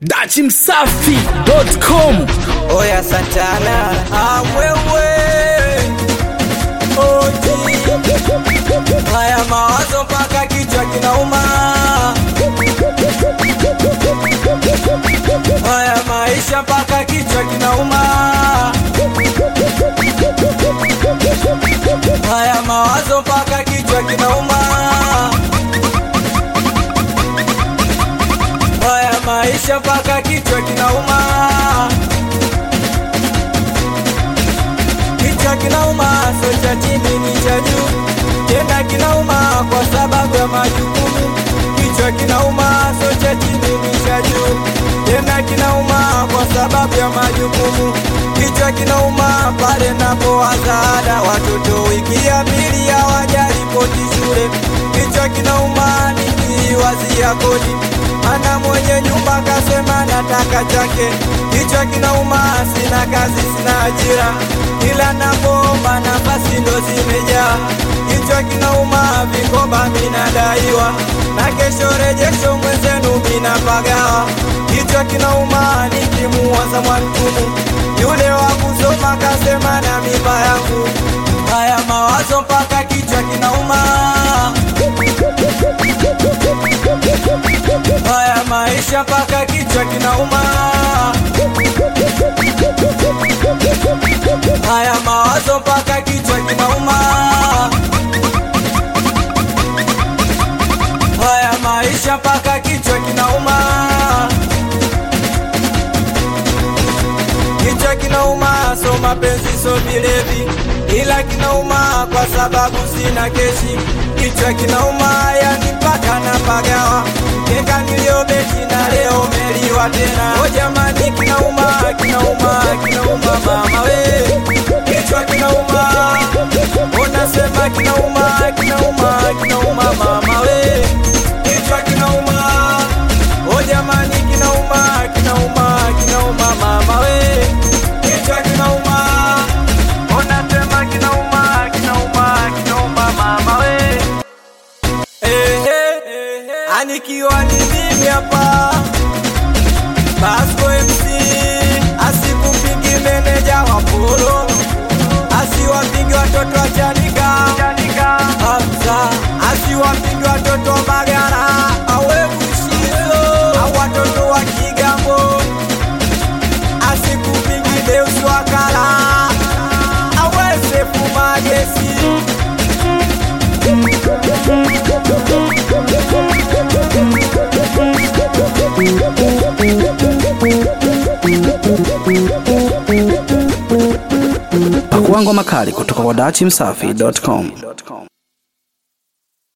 dachimsafi.com Oya Santana, ah wewe Oji Haya mawazo mpaka kichwa kinauma Haya maisha mpaka kichwa kinauma Haya mawazo mpaka kichwa kinauma Haya maisha mpaka kichwa kinauma Kichwa kinauma, so cha chini ni cha juu, tena kinauma kwa sababu ya majukumu. Kichwa kinauma, so cha chini ni cha juu, tena kinauma kwa sababu ya majukumu. Kichwa kinauma pale napowaza ada, watoto wiki ya pili hawajaripoti shule. Kichwa kinauma nikiwazia kodi, ana mwenye nyumba kasema nataka chake. Kichwa kinauma, sina kazi, sina ajira ila napoomba nafasi ndo zimejaa. Kichwa kinauma, vikoba minadaiwa, na kesho rejesho mwenzenu minapagawa. Kichwa kinauma, nikimuwaza Mwantumu yule wa kusoma kasema na mimba yangu. Haya mawazo mpaka kichwa kinauma. Haya maisha mpaka kichwa kinauma. Haya mawazo mpaka kichwa kinauma. Haya maisha mpaka kichwa kinauma. Kichwa kinauma, so mapenzi so vilevi, ila kinauma kwa sababu sina keshi. Kichwa kinauma, yani mpaka napagawa, keka niliyobeti na leo meliwa tena. O jamani, kinauma, kinauma, kinauma mama we, kichwa kinauma, unasema kinauma, kinauma, kinauma mama we, kichwa kinauma, o jamani, kinauma, kinauma, kinauma mama we, kichwa kinauma, unasema kinauma, kinauma, kinauma mama we. Ehe, anikiwa ni mimi hapa Basco MC asikupingi meneja wa polo asiwapingi watoto wa Chanika Hamza asiwapingi watoto wa Magara awe Bushizo au watoto wa Kigambo asikupingi Deus Wakala awe Sefu Magesi pakuangwa makali kutoka kwa dachimsafi.com